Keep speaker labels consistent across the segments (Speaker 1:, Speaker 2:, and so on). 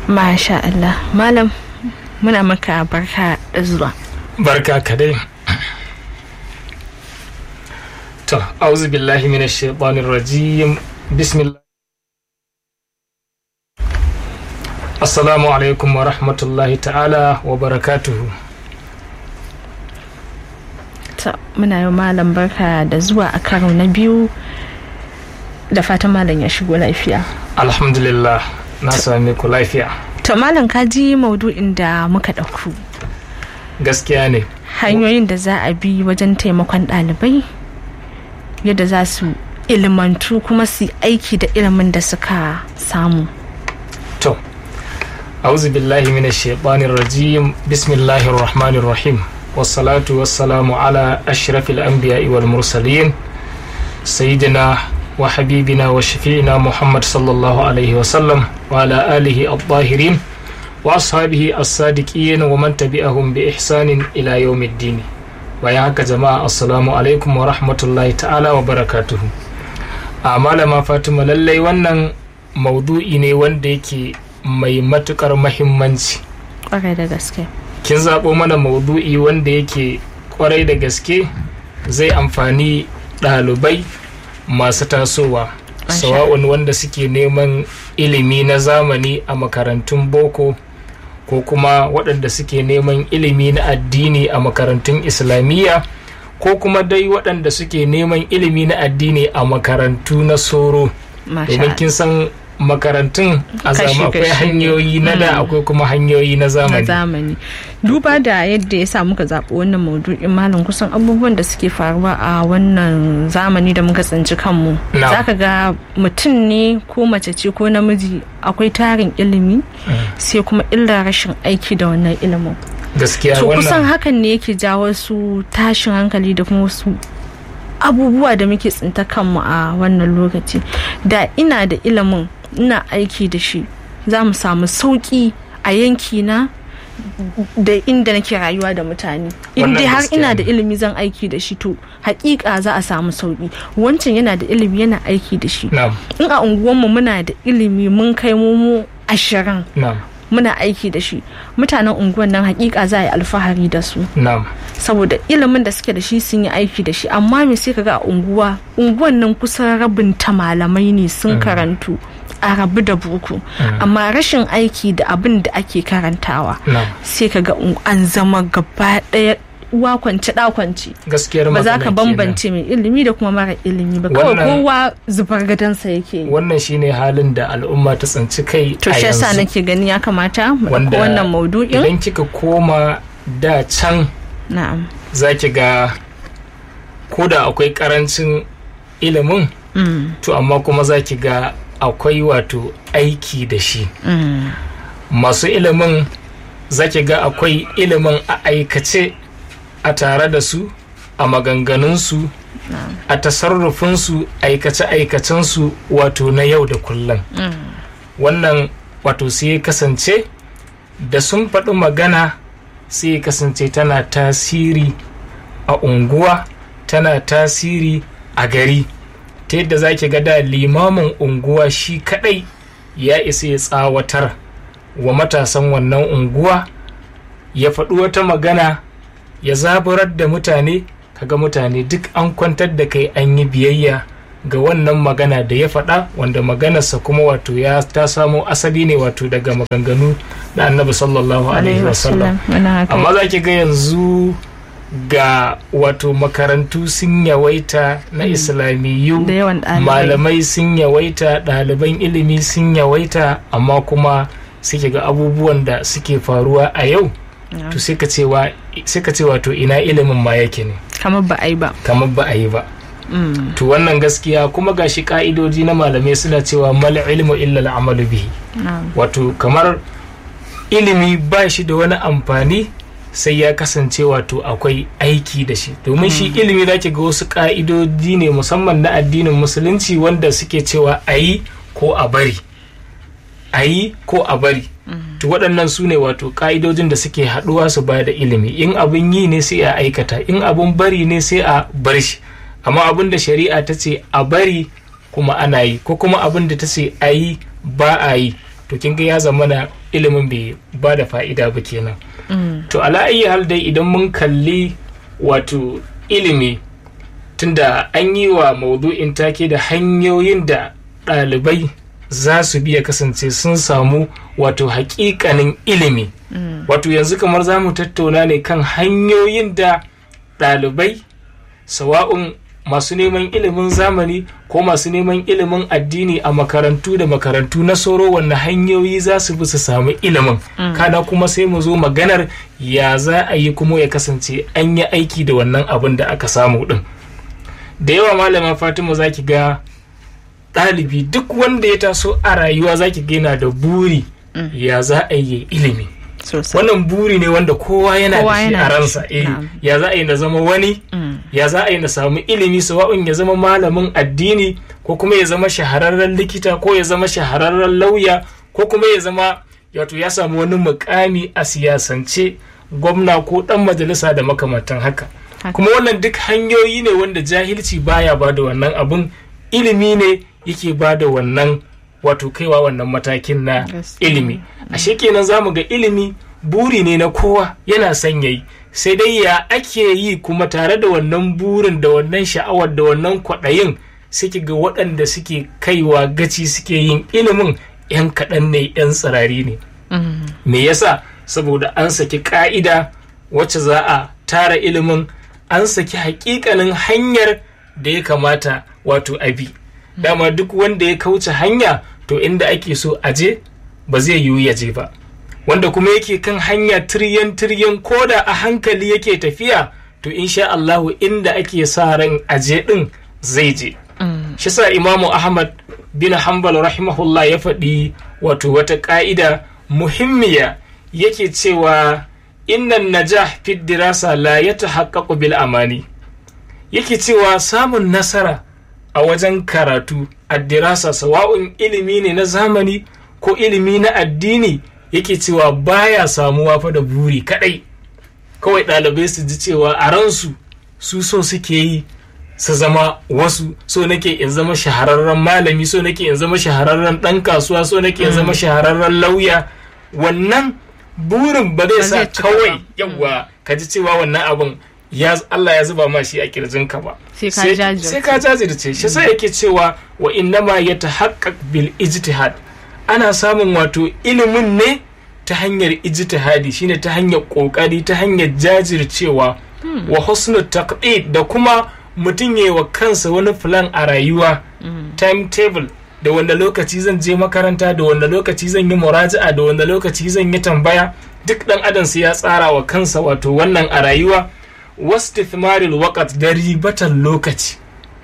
Speaker 1: Masha Allah. Malam muna maka barka da zuwa.
Speaker 2: barka ka dai to auzu billahi minash shaitanir rajim bismillah assalamu alaikum wa rahmatullahi ta'ala wa barakatuhu
Speaker 1: To muna yi malam barka da zuwa a karo na biyu da fatan malam ya shigo lafiya.
Speaker 2: alhamdulillah na same ku lafiya
Speaker 1: To malam ka ji maudu'in da muka ɗauku.
Speaker 2: gaskiya ne
Speaker 1: Hanyoyin da za a bi wajen taimakon ɗalibai yadda za su ilimantu kuma su yi aiki da ilimin da suka samu.
Speaker 2: to auzu billahi minash shaitanir rajim bismillahir rahmanir rahim wassalatu wassalamu ala ashrafil anbiya'i wal mursalin sayyidina wa habibina wa shafi'ina muhammad sallallahu alaihi wa sallam wa ala alihi at-tahirin wa ashabihi as-sadiqin wa man tabi'ahum bi ihsanin ila yawmiddin bayan haka jama'a assalamu alaikum wa rahmatullahi ta'ala wa barakatuhu a malama fatima lallai wannan maudu'i ne wanda yake mai matukar mahimmanci
Speaker 1: Ƙwarai da gaske.
Speaker 2: kin zaɓo mana maudu'i wanda yake kwarai da gaske zai amfani ɗalibai masu tasowa
Speaker 1: Masha
Speaker 2: sawa'un wanda suke neman ilimi na zamani a makarantun boko ko kuma waɗanda suke neman ilimi na addini a makarantun islamiyya ko kuma dai waɗanda suke neman ilimi na addini a makarantu na soro
Speaker 1: Masha
Speaker 2: domin kin san makarantun a
Speaker 1: Kashi-
Speaker 2: zama akwai
Speaker 1: kashi ne.
Speaker 2: hanyoyi na da akwai kuma hanyoyi na
Speaker 1: na
Speaker 2: zamani
Speaker 1: zamani duba da yadda ya sa muka zaɓi wannan maudu'in malam kusan abubuwan da suke faruwa a wannan zamani da muka tsinci kanmu
Speaker 2: Na'am.
Speaker 1: za ka ga mutum ne ko mace ce ko namiji akwai tarin ilimi sai kuma illar rashin aiki da wannan ilimin
Speaker 2: gaskiya
Speaker 1: to kusan
Speaker 2: wannan
Speaker 1: hakan ne yake jawo su tashin hankali da kuma wasu abubuwa da muke tsinta kanmu a wannan lokaci da ina da ilimin ina aiki da shi za mu samu sauƙi a yankina da inda nake rayuwa da mutane in
Speaker 2: Wannan
Speaker 1: dai har
Speaker 2: gaskiya
Speaker 1: ina da
Speaker 2: ne.
Speaker 1: ilimi zan aiki da shi to hakika za a samu sauƙi wancan yana da ilimi yana aiki da shi
Speaker 2: na'am
Speaker 1: in a unguwanmu muna da ilimi mun kai mu mu ashirin
Speaker 2: na'am
Speaker 1: muna aiki da shi mutanen unguwan nan hakika za a yi alfahari da su
Speaker 2: na'am
Speaker 1: saboda ilimin da suke da shi sun yi aiki da shi amma me sai kaga a unguwa unguwan nan kusan rabin ta malamai ne sun karantu a rabu da boko amma rashin aiki da abin da ake karantawa
Speaker 2: na'am
Speaker 1: sai kaga un- an zama gaba ɗaya uwa kwance ɗa kwance
Speaker 2: gaskiyar
Speaker 1: ba za
Speaker 2: magana
Speaker 1: ka
Speaker 2: kenan.
Speaker 1: bambance mai ilimi da kuma mara ilimi ba kawai
Speaker 2: Wannan-
Speaker 1: kowa zubar gadansa yake yi
Speaker 2: wannan shine halin da al'umma ta tsinci kai
Speaker 1: to
Speaker 2: a
Speaker 1: shi yasa
Speaker 2: yanzu
Speaker 1: nake gani ya kamata mu ɗauko
Speaker 2: wanda
Speaker 1: wannan maudu'in
Speaker 2: idan kika koma da can
Speaker 1: na'am
Speaker 2: za ki ga ko da akwai karancin ilimin
Speaker 1: Mm,
Speaker 2: to amma kuma za ki ga akwai wato aiki da shi
Speaker 1: mm,
Speaker 2: masu ilimin za ki ga akwai ilimin a aikace a tare da su a maganganunsu a tasarrufinsu aikace-aikacensu wato na yau da kullum wannan wato sai ya kasance da sun faɗi magana sai ya kasance tana tasiri a unguwa tana tasiri a gari ta yadda za ki ga da limamin unguwa shi kadai ya isa ya tsawatar wa matasan wannan unguwa ya faɗi wata magana ya zaburar da mutane kaga mutane duk an kwantar da kai an yi biyayya ga wannan magana da ya faɗa wanda maganarsa kuma wato ya ta samo asali ne wato daga maganganu na annabi sallallahu alaihi wasallam
Speaker 1: Muna haka.
Speaker 2: amma za ki ga yanzu ga wato makarantu sun yawaita na islamiyu
Speaker 1: da yawan ɗalibai
Speaker 2: malamai sun yawaita ɗaliban ilimi sun yawaita amma kuma suke ga abubuwan da suke faruwa a yau to sai ka cewa sai ka ce wato ina ilimin ma yake ne
Speaker 1: kamar ba a yi ba
Speaker 2: kamar ba a yi ba
Speaker 1: Mm,
Speaker 2: to wannan gaskiya kuma gashi ka'idoji na malamai suna cewa mal ilmu illa al'amalu bihi
Speaker 1: na'am.
Speaker 2: wato kamar ilimi ba shi da wani amfani sai ya kasance wato akwai aiki da shi domin shi ilimi za ki ga wasu ka'idoji ne musamman na addinin musulunci wanda suke cewa a yi ko a bari a yi ko a bari to waɗannan su ne wato ƙa'idojin da suke haɗuwa su ba da ilimi in abin yi ne sai a aikata in abin bari ne sai a bar shi amma abin da shari'a ta ce a bari kuma ana yi ko kuma abin da ta ce a yi ba a yi to kin ga ya zama na ilimin bai ba da fa'ida ba kenan to ala ayi hal dai idan mun kalli wato ilimi tunda an yi wa maudu'in take da hanyoyin da ɗalibai za su biya kasance sun samu wato hakikanin ilimi wato yanzu kamar za mu tattauna ne kan hanyoyin da ɗalibai sawa'un masu neman ilimin zamani ko masu neman ilimin addini a makarantu da makarantu na soro wanne hanyoyi za su bi su samu ilimin kana kuma sai mu zo maganar ya za a yi kuma ya kasance an yi aiki da wannan abin da aka samu din da yawa malama fatima za ki ga ɗalibi duk wanda ya taso a rayuwa za ki yana da buri ya za a yi ilimi wannan buri ne wanda kowa yana da shi a ransa eh ya za a yi na zama wani ya za a yi na samu ilimi sawa'un ya zama malamin addini ko kuma ya zama shahararren likita ko ya zama shahararren lauya ko kuma ya zama wato ya samu wani mukami a siyasance gwamna ko dan majalisa da makamantan haka kuma wannan duk hanyoyi ne wanda jahilci baya ba da wannan abun ilimi ne yake ba da wannan wato kaiwa wannan matakin na ilimi ashe kenan za mu ga ilimi buri ne na kowa yana son yayi sai dai ya ake yi kuma tare da wannan burin da wannan sha'awar da wannan kwaɗayin suke ga waɗanda suke kaiwa gaci suke yin ilimin 'yan kaɗan ne 'yan tsirari ne me yasa saboda an saki ƙa'ida wacce za a tara ilimin an saki hakikanin hanyar da ya kamata wato abi dama duk wanda ya kauce hanya to inda ake so aje ba zai yiwu ya je ba wanda kuma yake kan hanya tiryan tiryan koda a hankali yake tafiya to insha Allahu inda ake sa ran aje din zai je shi sa imamu ahmad bin hanbal rahimahullah ya faɗi wato wata ƙa'ida muhimmiya yake cewa innan najah fi dirasa la ya tahaqqaqu bil amani yake cewa samun nasara a wajen karatu a dirasa sawa'un ilimi ne na zamani ko ilimi na addini yake cewa baya samuwa fa da buri kadai kawai ɗalibai su ji cewa a ransu su so suke yi su zama wasu so nake in zama shahararren malami so nake in zama shahararren ɗan kasuwa so nake in zama shahararren lauya wannan burin ba zai sa kawai yawa ka ji cewa wannan abin ya Allah ya zuba ma shi a kirjinka ba sai ka jajirce shi sai yake cewa wa innama ya tahaqqaq bil ijtihad ana samun wato ilimin ne ta hanyar ijtihadi shine ta hanyar kokari ta hanyar jajircewa wa husnul taqdid da kuma mutum yayi wa kansa wani plan a rayuwa timetable da wanda lokaci zan je makaranta da wanda lokaci zan yi muraja'a da wanda lokaci zan yi tambaya duk dan adam sai ya tsara wa kansa wato wannan a rayuwa wastithmaril waqt da ribatan lokaci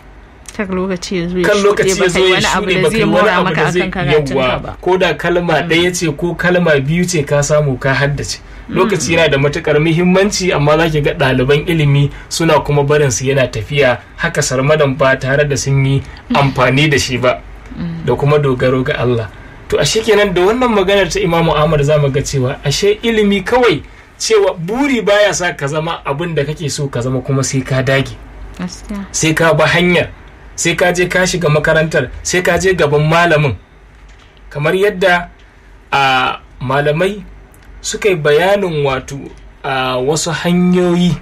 Speaker 1: kan lokaci ya zo ya
Speaker 2: kan lokaci ya zo ya
Speaker 1: shuɗe
Speaker 2: shuɗe
Speaker 1: ba kai wani abu da zai mora
Speaker 2: baka yi wani abu
Speaker 1: maka
Speaker 2: da
Speaker 1: akan
Speaker 2: zai
Speaker 1: karatunka
Speaker 2: yawa
Speaker 1: ba
Speaker 2: ko da kalma ɗaya ce ko kalma biyu ce ka samu ka haddace lokaci yana da matukar muhimmanci amma za ki ga ɗaliban ilimi suna kuma barin su yana tafiya haka sarmadan ba tare da sun yi amfani da shi ba da kuma dogaro ga Allah to ashe kenan da wannan maganar ta Imamu Ahmad za mu ga cewa ashe ilimi kawai cewa buri baya sa ka zama abin da kake so ka zama kuma sai ka dage
Speaker 1: gaskiya
Speaker 2: sai ka ba hanyar sai ka je ka shiga makarantar sai ka je gaban malamin kamar yadda a malamai suka yi bayanin wato a wasu hanyoyi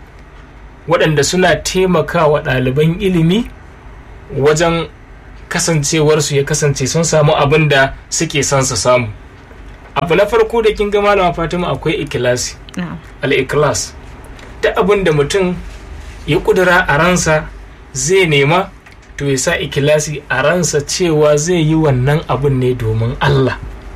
Speaker 2: waɗanda suna taimakawa ɗaliban ilimi wajen kasancewarsu ya kasance sun samu abin da suke son su samu abu na farko da kin ga malama fatima akwai ikilasi
Speaker 1: na'am
Speaker 2: al-ikhlas duk abin da mutum ya kudura a ransa zai nema to ya sa ikilasi a ransa cewa zai yi wannan abin ne domin Allah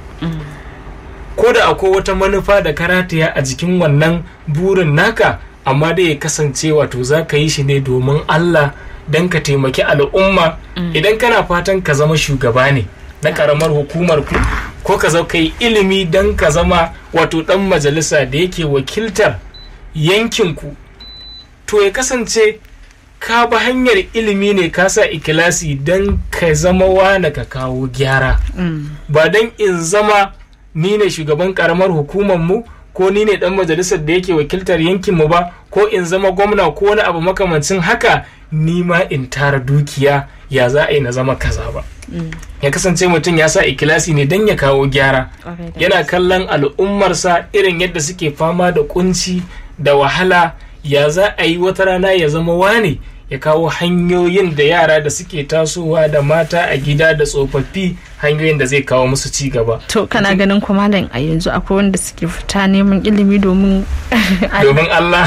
Speaker 2: ko da akwai wata manufa da karatiya a jikin wannan burin naka amma dai ya kasance wato za ka yi shi ne domin Allah don ka taimaki al'umma idan kana fatan ka zama shugaba ne na karamar hukumar ku ko ka zau yi ilimi don ka zama wato dan majalisa da yake wakiltar yankinku to ya kasance ka ba hanyar ilimi ne ka sa ikilasi don ka zama wane ka kawo gyara ba don in zama ni ne shugaban karamar hukumar mu ko ni ne dan majalisar da yake wakiltar yankin mu ba ko in zama gwamna ko wani abu makamancin haka ni ma in tara dukiya ya za a yi na zama kaza ba ya kasance mutum ya sa ikilasi ne don ya kawo gyara yana kallon al'ummarsa irin yadda suke fama da kunci da wahala ya za a yi wata rana ya zama wane ya kawo hanyoyin da yara da suke tasowa da mata a gida da tsofaffi hanyoyin da zai kawo musu ci gaba.
Speaker 1: To kana ganin kuma malam a yanzu akwai wanda suke fita neman ilimi domin
Speaker 2: domin Allah.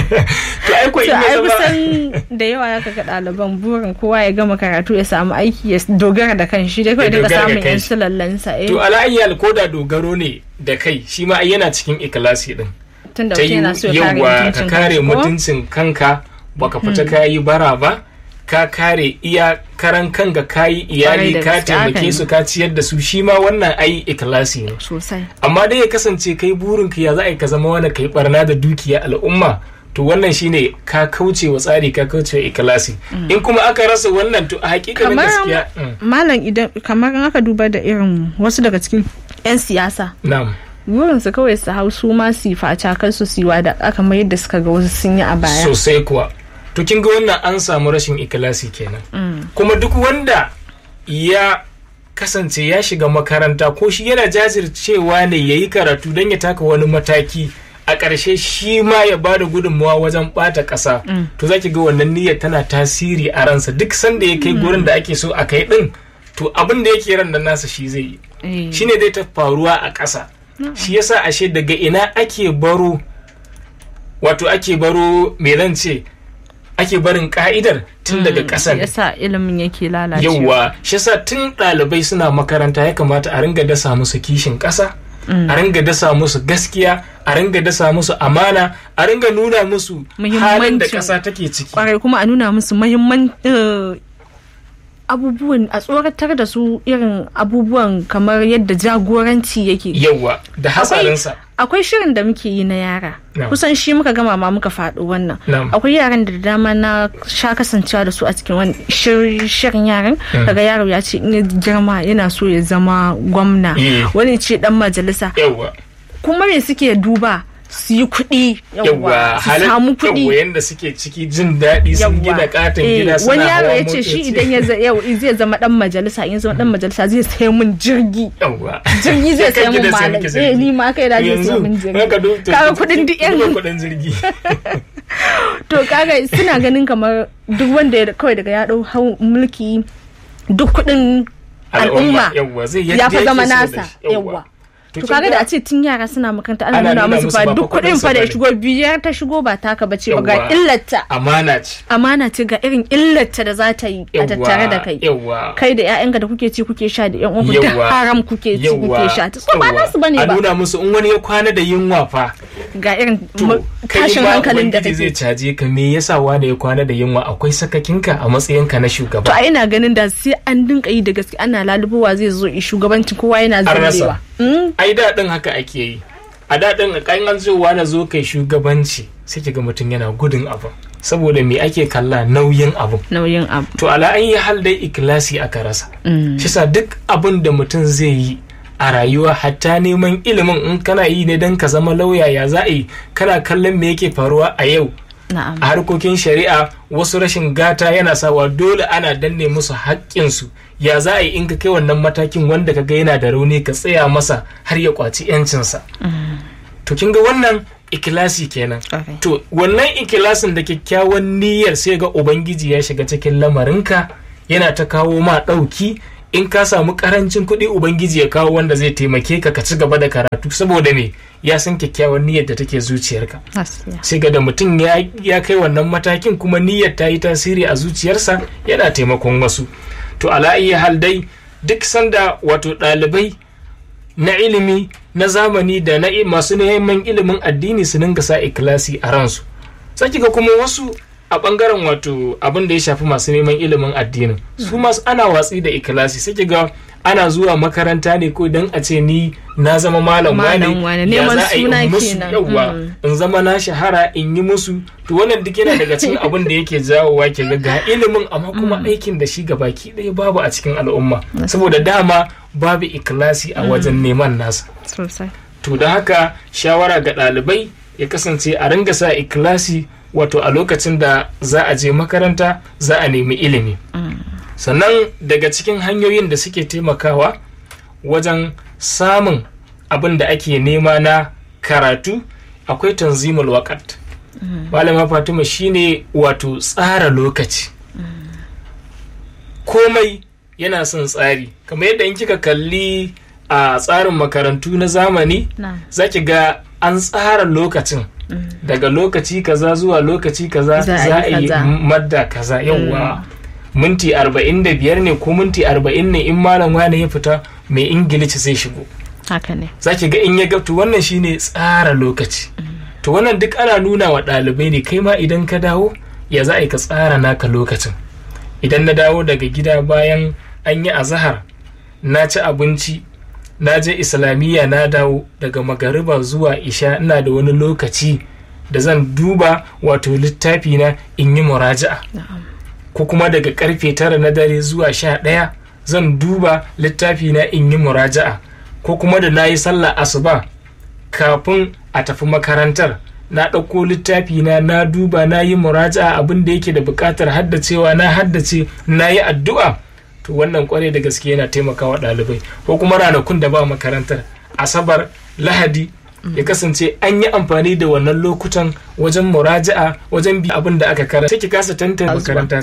Speaker 2: to ai ko
Speaker 1: ai kusan da yawa ya kaga ɗaliban burin kowa ya gama karatu ya samu aiki ya dogara da kan shi dai kawai daga samun yan sulallansa.
Speaker 2: To alayyal ko da dogaro ne da kai shi ma yana cikin ikilasi din.
Speaker 1: Tunda mutum yana so ya kare
Speaker 2: ka kare mutuncin kanka baka fita ka yi bara ba ka kare iya karan kanka ka yi iyali ka taimake su ka ciyar da su shi ma wannan ai ikilasi ne
Speaker 1: sosai
Speaker 2: amma dai ya kasance kai burin ka ya za a ka zama wani kai barna da dukiya al'umma to wannan shine ka kauce wa tsari ka kauce wa ikilasi in kuma aka rasa wannan to a hakikanin gaskiya
Speaker 1: malam idan kamar aka duba da irin wasu daga cikin 'yan siyasa
Speaker 2: na'am
Speaker 1: burinsu kawai su hau su ma su faca kan su siwa da aka mayar da suka ga wasu sun yi a baya
Speaker 2: sosai kuwa to kin ga wannan an samu rashin ikilasi kenan kuma duk wanda ya kasance ya shiga makaranta ko shi yana jajircewa ne ya yi karatu don ya taka wani mataki a ƙarshe shi ma ya ba da gudunmawa wajen ɓata ƙasa to za ki ga wannan niyyar tana tasiri a ransa duk sanda ya kai gurin da ake so a kai ɗin to abin da yake ran da nasa shi zai yi shine zai ta faruwa a ƙasa shi yasa ashe daga ina ake baro wato ake baro me zan ce ake barin ka'idar tun daga ƙasa ne
Speaker 1: yasa ilimin yake lalacewa
Speaker 2: yawwa shi yasa tun ɗalibai suna makaranta ya kamata a ringa dasa musu kishin ƙasa a ringa dasa musu gaskiya a ringa dasa musu amana a ringa nuna musu halin da ƙasa take ciki
Speaker 1: kwarai kuma a nuna musu muhimman abubuwan a tsoratar da su irin abubuwan kamar yadda jagoranci yake
Speaker 2: yawa da hatsarinsa
Speaker 1: akwai shirin da muke yi na yara kusan shi muka gama ma muka faɗo wannan akwai yaran da dama na sha kasancewa da su a cikin wani shirin yaran daga yaro ya ce in girma yana so ya zama gwamna wani ce dan majalisa kuma me suke duba su yi kuɗi yawa su samu kuɗi
Speaker 2: yawa yanda suke ciki jin daɗi sun gina katon gida suna
Speaker 1: wani yaro ya ce shi idan ya zai zama dan majalisa in zama dan majalisa zai sai mun jirgi
Speaker 2: yawa
Speaker 1: jirgi zai sai mun malam eh ni ma kai da zai sai mun jirgi kaga kuɗin duk yan
Speaker 2: kuɗin jirgi
Speaker 1: to kaga suna ganin kamar duk wanda kawai daga ya ɗau mulki duk kuɗin al'umma ya fa zama nasa yawa to kaga da a ce tun yara suna makaranta ana nuna musu fa duk kuɗin fa da shigo biyar ta shigo ba taka ba ce ba ga illata
Speaker 2: amana ce
Speaker 1: amana ce ga irin illata da za ta yi a tattare da kai kai da ƴaƴanka da kuke ci kuke sha da ƴan uwanku da haram kuke ci kuke sha ta ba nasu bane ba
Speaker 2: a nuna musu in wani ya kwana da yunwa fa
Speaker 1: ga irin tashin hankalin da
Speaker 2: kake zai caje ka me yasa wani ya kwana da yunwa akwai sakakinka a matsayinka na shugaba
Speaker 1: to a ina ganin da sai an dinka yi da gaske ana lalubowa zai zo shugabancin kowa yana zubewa
Speaker 2: ai daɗin haka ake yi a daɗin a kan an zowa na zo kai shugabanci sai ga mutum yana gudun abin saboda me ake kalla nauyin abin
Speaker 1: nauyin abu
Speaker 2: to ala an yi hal dai ikilasi aka rasa shi sa duk abin da mutum zai yi a rayuwa hatta neman ilimin in kana yi ne don ka zama lauya ya za a yi kana kallon me yake faruwa a yau a harkokin shari'a wasu rashin gata yana sawa dole ana danne musu haƙƙinsu ya za a yi in ka kai wannan matakin wanda ka ga yana da rauni ka tsaya masa har ya kwaci yancinsa to kin ga wannan ikilasi kenan to wannan ikilasin da kyakkyawan niyyar sai ga ubangiji ya shiga cikin lamarinka yana ta kawo ma ɗauki in ka samu karancin kuɗi ubangiji ya kawo wanda zai taimake ka ka ci gaba da karatu saboda me ya san kyakkyawan niyyar da take zuciyarka sai ga da mutum ya kai wannan matakin kuma niyyar ta yi tasiri a zuciyarsa yana taimakon wasu to ala iya hal dai duk sanda wato ɗalibai na ilimi na zamani da na masu neman ilimin addini su dinga sa ikilasi a ransu sai ga kuma wasu a bangaren wato abin da ya shafi masu neman ilimin addinin su masu ana watsi da ikilasi sai ga ana zuwa makaranta ne ko don a ce ni na zama malam wane ya za a yi in musu yawa in zama na shahara in yi musu to wannan duk yana daga cikin abin da yake jawowa ke ga ga ilimin amma kuma aikin da shi gabaki ɗaya babu a cikin al'umma saboda dama babu ikilasi a wajen neman nasa to to da haka shawara ga ɗalibai ya kasance a ringa sa ikilasi wato a lokacin da za a je makaranta za a nemi ilimi sannan daga cikin hanyoyin da suke taimakawa wajen samun abin da ake nema na karatu akwai tanzimul wakat malama fatima shine wato tsara lokaci komai yana son tsari kamar yadda in kika kalli a tsarin makarantu na zamani za ki ga an tsara lokacin daga lokaci kaza zuwa lokaci kaza za a yi madda kaza yawwa minti arba'in da biyar ne ko minti arba'in ne in malam wane ya fita mai ingilici zai shigo
Speaker 1: haka ne
Speaker 2: za ki ga in ya gabtu wannan shine tsara lokaci to wannan duk ana nuna wa ɗalibai ne kai ma idan ka dawo ya za a yi ka tsara naka lokacin idan na dawo daga gida bayan an yi azahar na ci abinci na je islamiyya na dawo daga magariba zuwa isha ina da wani lokaci da zan duba wato littafi na in yi muraja'a ko kuma daga karfe tara na dare zuwa sha ɗaya zan duba littafi na in yi muraja'a ko kuma da na yi sallah asuba kafin a tafi makarantar na ɗauko littafi na na duba na yi muraja'a abin da yake da buƙatar haddacewa na haddace na yi addu'a to wannan kwarai da gaske yana taimakawa ɗalibai ko kuma ranakun da ba makarantar asabar lahadi ya kasance an yi amfani da wannan lokutan wajen muraja'a wajen bi abin da aka karanta ki kasa tantance makaranta